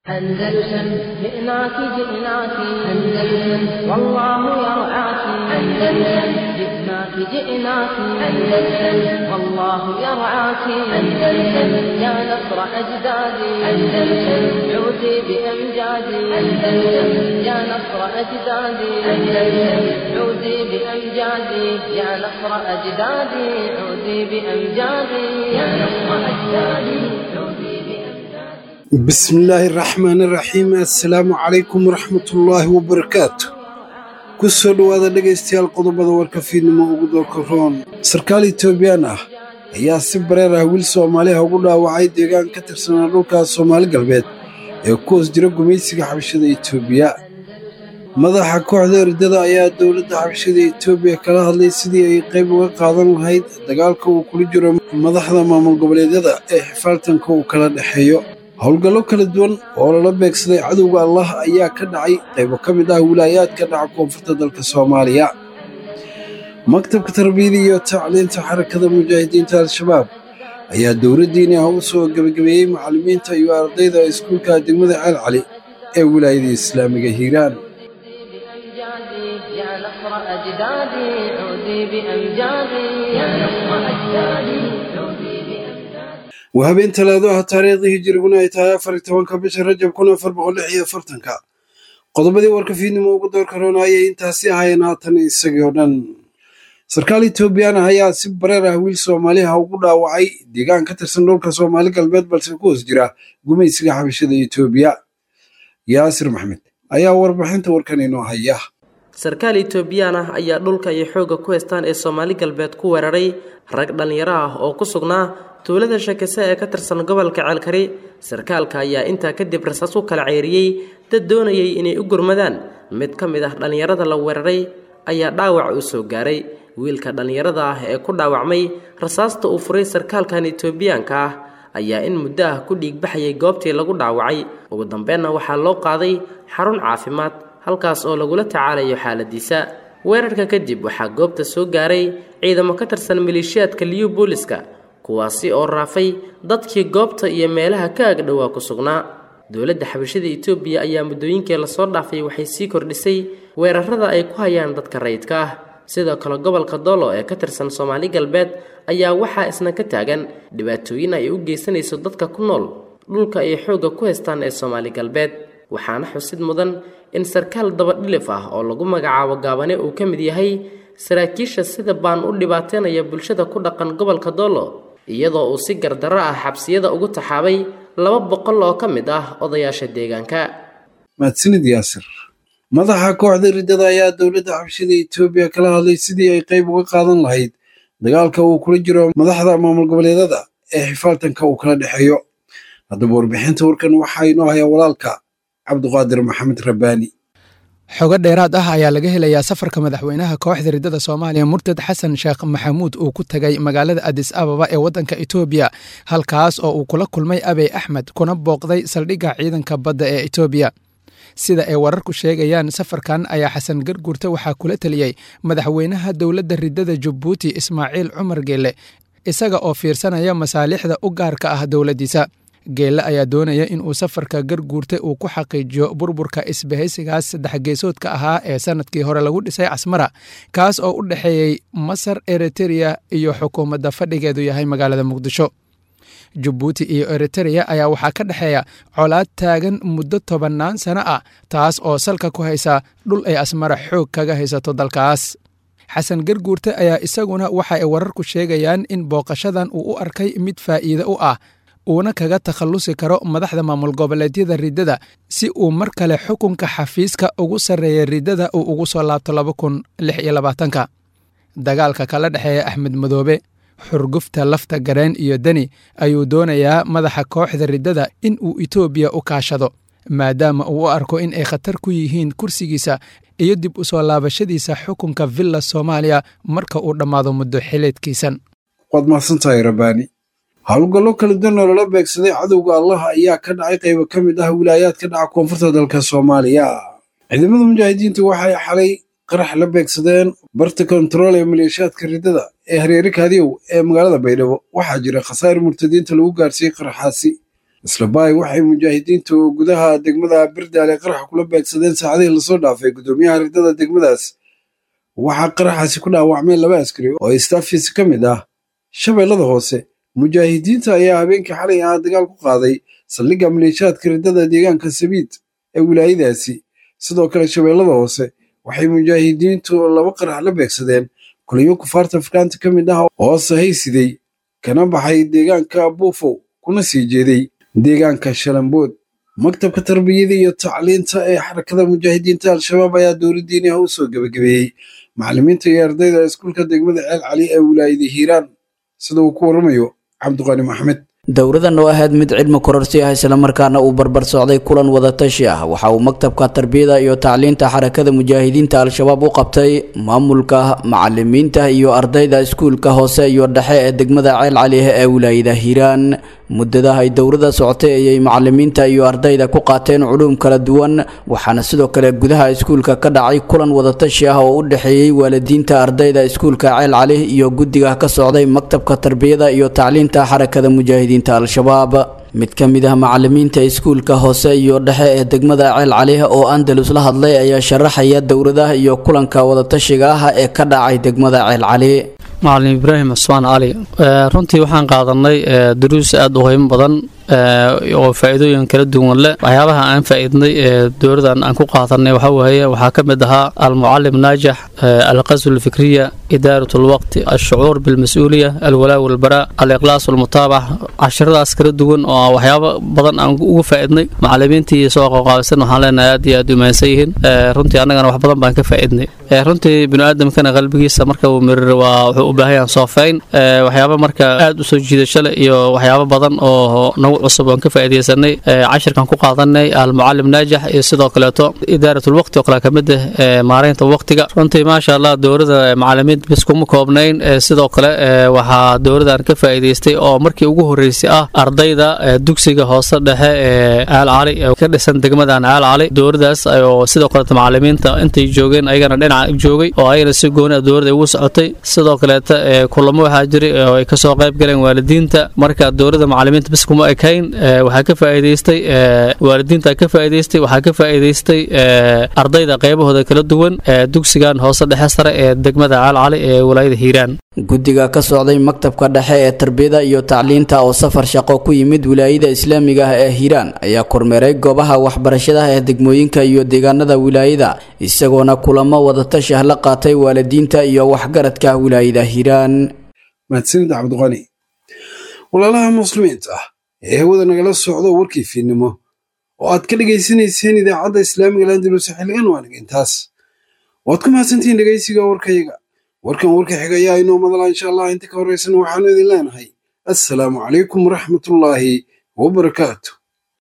أندلسن جئناك جئناك أندلسن والله يرعاك أندلسن جئناك جئناك أندلسن والله يرعاك أندلسن يا نصر أجدادي أندلسن عودي بأمجادي أندلسن يا نصر أجدادي أندلسن عودي بأمجادي يا نصر أجدادي عودي بأمجادي يا نصر أجدادي عودي بأمجادي bismillaahi raxmaani raxiim assalaamu calaykum waraxmatullaahi wabarakaatu ku soo dhowaada dhegaystayaal qodobada warka fiidnimo ugu doorka roon sarkaal etoobiyaan ah ayaa si bareer ah wiil soomaaliha ugu dhaawacay deegaan ka tirsanaa dhulka soomaali galbeed ee ku hoos jira gumaysiga xabashada etoobiya madaxa kooxda eridada ayaa dowladda xabashada etoobiya kala hadlay sidii ay qayb uga qaadan lahayd dagaalka uu kula jiro madaxda maamul goboleedyada ee xifaaltanka uu kala dhexeeyo howlgallo kala duwan oo lala beegsaday cadowga allah ayaa ka dhacay qaybo ka mid ah wilaayaadka dhaca koonfurta dalka soomaaliya maktabka tarbiyada iyo tacliinta xarakada mujaahidiinta al-shabaab ayaa dowladdiini ah u soo gebagabeeyey macallimiinta iyo ardayda iskuulka degmada ceel cali ee wilaayada islaamiga hiiraan بأمجادي يا نصر أجدادي عودي بأمجادي يا نصر أجدادي عودي بأمجادي waa habeen talaado ah taariikhdii hijiriguna ay tahay afar iyo tobanka bisha rajab kun afar boqol lix iyo afartanka qodobadii warka fiidnimo ugu doorka roona ayay intaasi ahaayeen haatan isagii oo dhan sarkaal etoobiyaan ah ayaa si bareer ah wiil soomaaliha ugu dhaawacay deegaan ka tirsan dhulka soomaali galbeed balse ku hoos jira gumaysiga xabashada etoobiya yaasir maxmed ayaa warbixinta warkan inoo haya sarkaal etoobiyaan ah ayaa dhulka iyo xoogga ku haystaan ee soomaali galbeed ku weeraray rag dhallinyaro ah oo ku sugnaa tuulada shakise ee ka tirsan gobolka ceelkari sarkaalka ayaa intaa kadib rasaas u kala ceeriyey dad doonayay inay u gurmadaan mid ka mid ah dhallinyarada la weeraray ayaa dhaawac u soo gaaray wiilka dhallinyarada ah ee ku dhaawacmay rasaasta uu furay sarkaalkan etoobiyaanka ah ayaa in muddo ah ku dhiigbaxayay goobtii lagu dhaawacay ugu dambeenna waxaa loo qaaday xarun caafimaad halkaas oo lagula tacaalayo xaaladiisa weerarka kadib waxaa goobta soo gaaray ciidamo ka tirsan maleeshiyaadka liyu booliska kuwaasi oo raafay dadkii goobta iyo meelaha ka agdhowaa ku sugnaa dowladda xabashada etoobiya ayaa muddooyinkii lasoo dhaafay waxay sii kordhisay weerarada ay ku hayaan dadka rayidka ah sidoo kale gobolka doolo ee ka tirsan soomaali galbeed ayaa waxaa isna ka taagan dhibaatooyin ay u geysanayso dadka ku nool dhulka ay xoogga ku haystaan ee soomaali galbeed waxaana xusid mudan in sarkaal dabadhilif ah oo lagu magacaabo gaabane uu ka mid yahay saraakiisha sida baan u dhibaateynaya bulshada ku dhaqan gobolka doolo iyadoo uu si gardarro ah xabsiyada ugu taxaabay laba boqol oo ka mid ah odayaasha deegaanka mahadsanid yaasir madaxa kooxda riddada ayaa dowladda xabashada etoobiya kala hadlay sidii ay qayb uga qaadan lahayd dagaalka uu kula jiro madaxda maamul goboleedyada ee xifaaltanka uu kala dhexeeyo haddaba warbixinta warkan waxaa inoo hayaa walaalka cabduqaadir maxamed rabbaani xogo dheeraad ah ayaa laga helayaa safarka madaxweynaha kooxda riddada soomaaliya murtad xasan sheekh maxamuud uu ku tegay magaalada adis ababa ee waddanka etoobiya halkaas oo uu kula kulmay abey axmed kuna booqday saldhigga ciidanka badda ee etoobiya sida ay wararku sheegayaan safarkan ayaa xasan garguurta waxaa kula teliyey madaxweynaha dowladda riddada jabuuti ismaaciil cumar geelle isaga oo fiirsanaya masaalixda u gaarka ah dowladdiisa geelle ayaa doonaya in uu safarka garguurta uu ku xaqiijiyo burburka isbahaysigaas saddex geesoodka ahaa ee sanadkii hore lagu dhisay casmara kaas oo u dhexeeyey masar eritereya iyo xukuumadda fadhigeedu yahay magaalada muqdisho jabuuti iyo eritereya ayaa waxaa ka dhexeeya colaad taagan muddo tobannaan sano ah taas oo salka ku haysa dhul ay asmara xoog kaga haysato dalkaas xasan garguurte ayaa isaguna waxa ay wararku sheegayaan in booqashadan uu u arkay mid faa'iide u ah uuna kaga takhallusi karo madaxda maamul goboleedyada riddada si uu mar kale xukunka xafiiska ugu sarreeya riddada uu ugu soo laabto laba kun lix iyo labaatanka dagaalka kala dhexeeya axmed madoobe xurgufta lafta gareen iyo deni ayuu doonayaa madaxa kooxda riddada in uu etoobiya u kaashado maadaama uu u arko in ay khatar ku yihiin kursigiisa iyo dib u soo laabashadiisa xukunka villa soomaaliya marka uu dhammaado muddo xileedkiisan waad mahadsantahay rabbaani howlgallo kala duwan oo lala beegsaday cadowga allah ayaa ka dhacay qaybo ka mid ah wilaayaadka dhaca koonfurta dalka soomaaliya ciidamada mujaahidiintu waxay xalay qarax la beegsadeen barta kontarool ee maleeshiyaadka riddada ee hareere kaadiyow ee magaalada baydhabo waxaa jira khasaar murtadiinta lagu gaarsiiyey qaraxaasi isla baay waxay mujaahidiintu gudaha degmada birdaale qaraxa kula beegsadeen saacadihii lasoo dhaafay guddoomiyaha ridada degmadaas waxaa qaraxaasi ku dhaawacmeen laba askari oo istaafis ka mid ah shabeellada hoose mujaahidiinta ayaa habeenkii xalay ah dagaal ku qaaday saldhigga maleeshaadka ridada deegaanka sabiid ee wilaayadaasi sidoo kale shabeellada hoose waxay mujaahidiintu laba qarax la beegsadeen kuliyo kufaarta afrikaanta ka mid ah oo sahaysiday kana baxay deegaanka buufow kuna sii jeeday deegaanka shalambood maktabka tarbiyada iyo tacliinta ee xarakada mujaahidiinta al-shabaab ayaa dowladdiiniha u soo gebagabeeyey macallimiinta iyo ardayda iskuulka degmada ceel cali ee wilaayada hiiraan sida uu ku warramayo cabdiqaani maxmed dowradan oo ahayd mid cilmi kororsi ah islamarkaana uu barbar socday kulan wadatashi ah waxa uu maktabka tarbiyada iyo tacliinta xarakada mujaahidiinta al-shabaab u qabtay maamulka macalimiinta iyo ardayda iskuulka hoose iyo dhexe ee degmada ceel calihe ee wilaayada hiiraan muddadaha ay dowrada socotay ayay macalimiinta iyo ardayda ku qaateen culuum kala duwan waxaana sidoo kale gudaha iskuulka ka dhacay kulan wadatashi ah oo u dhexeeyey waalidiinta ardayda iskuulka ceel cali iyo guddiga ka socday maktabka tarbiyada iyo tacliinta xarakada mujaahidiinta al-shabaab mid ka mid ah macalimiinta iskuulka hoose iyo dhexe ee degmada ceel cali oo andalus la hadlay ayaa sharaxaya dowradaha iyo kulanka wadatashiga ah ee ka dhacay degmada ceel cali macalin ibraahim cusmaan cali runtii waxaan qaadanay duruus aada u qiimo badan oo faa-iidooyin kala duwan leh waxyaabaha aan faa-iidnay ee dowladan aan ku qaadanay waxaa weeye waxaa ka mid ahaa almucalim naajax alqasw alfikriya idaarat lwaqti alshucuur bilmas-uuliya alwalaa walbaraa aliqlaas walmutaabac cashiradaas kala duwan oo waxyaabo badan aan ugu faa-idnay macalimiintii soo qaqaabisan waxaan leenahay aad iyo aad u mahadsan yihiin runtii annagana wax badan baan ka faa-idnay runtii biniaadamkana qalbigiisa marka uu mirir waa wuxuu u baahan yahan soofeyn waxyaaba marka aad u soo jiidasho leh iyo waxyaabo badan oo nagu cusub oon ka faaideysanay cashirkan ku qaadanay almucalim naajax iyo sidoo kaleeto idaaratulwaqti oo kale kamid ah maareynta waqtiga runtii maasha allah dowlada macalimiin bis kuma koobnayn sidoo kale waxaa dowladan ka faa'iidaystay oo markii ugu horeysay ah ardayda dugsiga hoose dhexe ee caal cali ka dhisan degmadan caal cali dowladaas oo sidoo kaleeto macalimiinta intay joogeen ayagana dhinaca joogay oo ayagana si gooni dowlada ugu socotay sidoo kaleeto kulamo waxaa jiray oo ay kasoo qayb galeen waalidiinta marka dowlada macalimiinta bis kuma ekayn waxaa ka faa'iidaystay waalidiinta ka faa'iidaystay waxaa ka faa'iidaystay ardayda qaybahooda kala duwan dugsigan hoose dhexe sare ee degmada caal cali ee walaayada hiiraan guddiga ka socday maktabka dhexe ee tarbiyada iyo tacliinta oo safar shaqo ku yimid wilaayada islaamiga ah ee hiiraan ayaa kormeeray goobaha waxbarashadaha ee degmooyinka iyo deegaanada wilaayada isagoona kulamo wadatashah la qaatay waalidiinta iyo waxgaradka wilaayada hiiraan mahadsanid cabdiqani walaalaha muslimiinta ah ee hawada nagala socdo warkii fiidnimo oo aad ka dhegaysanayseen idaacadda islaamiga landalus xilligan waa nagintaas waad ku mahadsantihiin dhegaysiga warkayaga warkan warka xiga ayaa inoo madala insha allah inta ka horeysana waxaanu idin leenahay assalaamu calaykum waraxmatullaahi wabarakaatu